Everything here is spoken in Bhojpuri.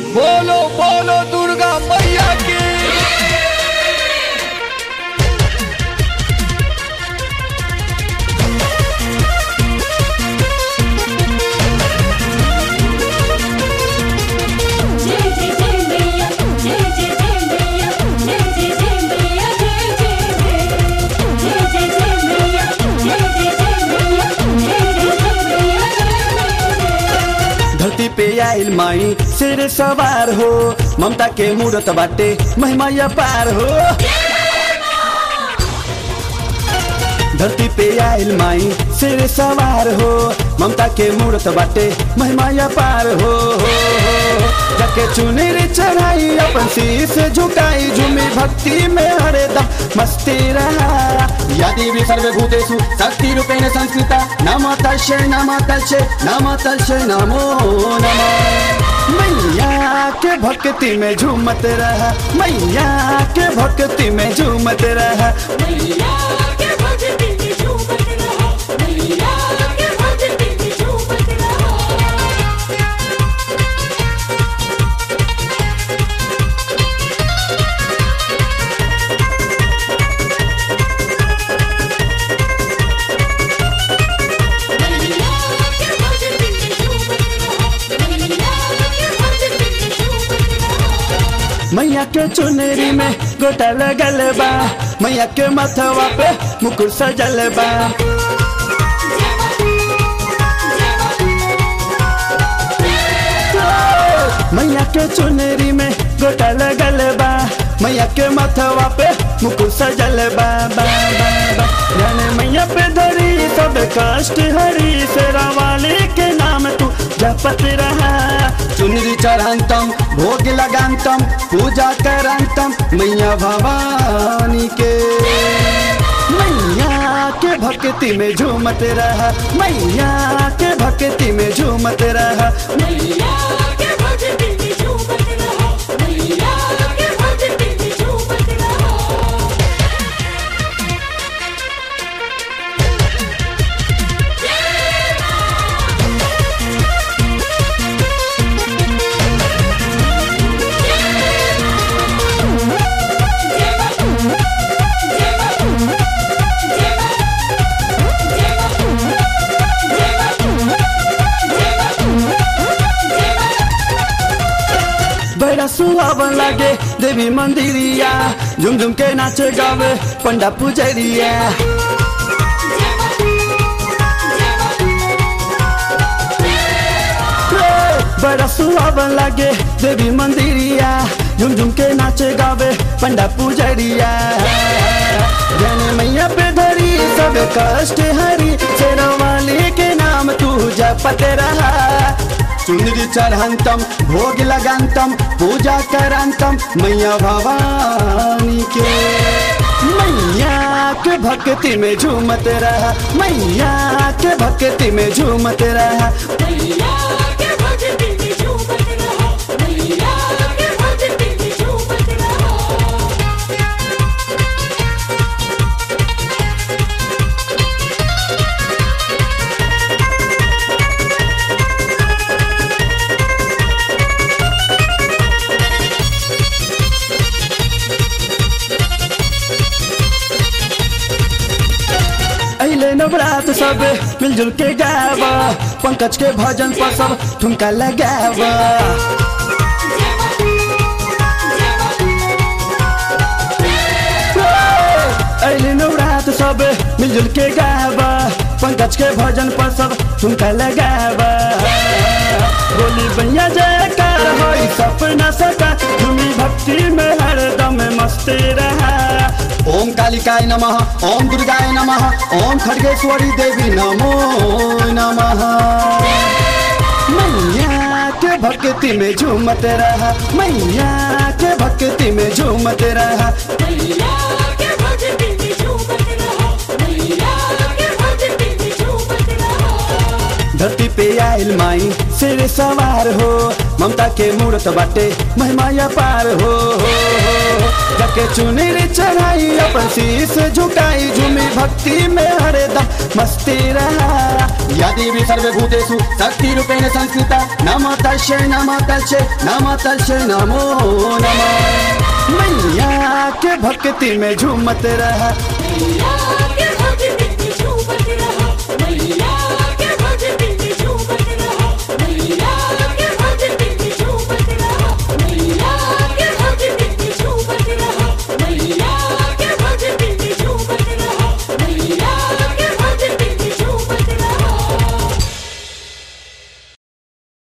बोलो बोलो दुर्गा मैया की जय जय जय मैया जय जय जय मैया जय जय जय मैया जय जय जय जय जय मैया जय जय जय मैया जय जय जय मैया जय धरती पे आइल माई सिर सवार हो ममता के मूरत बाटे महिमा पार हो धरती पे आइल माई सिर सवार हो ममता के मूरत बाटे महिमा पार हो, हो, हो। जाके चुनरी चढ़ाई अपन शीश झुकाई झूमी भक्ति में हरदम मस्ती रहा या देवी सर्वभूतेषु शक्ति रूपेण संस्कृता नमो तस्य नमो तस्य नमो तस्य नमो नमः मैया के भक्ति में झूमत रहा मैया के भक्ति में झूमत रहा मैया के भक्ति में झूमत रहो मैया के भक्ति में झूमत रहो मैया के भक्ति में झूमत रहो मैया के भक्ति में झूमत रहो मैया के चुनरी में गोटा लगल बा मैया के मथवा पे मुकुट सजल बा मैया के चुनरी में गोटा लगल बा मैया के मथवा पे मुकुट सजल बा बा बा बा जाने मैया पे धरी सब कष्ट हरी शेरा वाले के नाम तू जपत रहा चुनरी चढ़ंतम भोग लगांतम पूजा करंतम मैया भवानी के मैया के भक्ति में झूमत रहा मैया के भक्ति में झूमत रहा मैया के भक्ति में झूमत रहो मैया के भक्ति में झूमत रहो बड़ा सुहावन लागे देवी मंदिरिया झुम झुम के नाचे गावे पंडा पुजरिया बड़ा सुहावन लागे देवी मंदिरिया झुम झुम के नाचे गावे पंडा पुजरिया जन मैया पे धरी सब कष्ट हरी शेरा वाली के नाम तू जपत रहा चुनरी चढ़ंतम भोग लगांतम पूजा करंतम मैया भवानी के मैया के भक्ति में झूमत रहा मैया के भक्ति में झूमत रहा मैया के भक्ति में झूमत रहो मैया के भक्ति में झूमत रहो अले नवरात सब मिलजुल के गावा पंकज के भजन पर सब ठुमका लगावा अले नवरात सब मिलजुल के गावा पंकज के भजन पर सब ठुमका लगावा बोली भैया जयकार होई सपना सका झूमी भक्ति में हरदम मस्ती रहा ओम कालिकाय नमः ओम दुर्गाय नमः ओम खड़गेश्वरी देवी नमो नमः मैया के भक्ति में झूमत रहा मैया के भक्ति में झूमत रहा मैया के भक्ति में झूमत रहो मैया के भक्ति में झूमत रहो धरती पे आइल माई सिर सवार हो ममता के मूर्त बाटे महिमा पार हो हो हो जाके चुनरी चढ़ाई अपन शीस झुकाई झूमी भक्ति में हरदम मस्ती रहा या देवी सर्वभूतेषु शक्ति रूपेण संस्कृता नमो तस्यै नमो तस्यै नमो तस्यै नमो नमः मैया के भक्ति में झूमत रहा मैया के भक्ति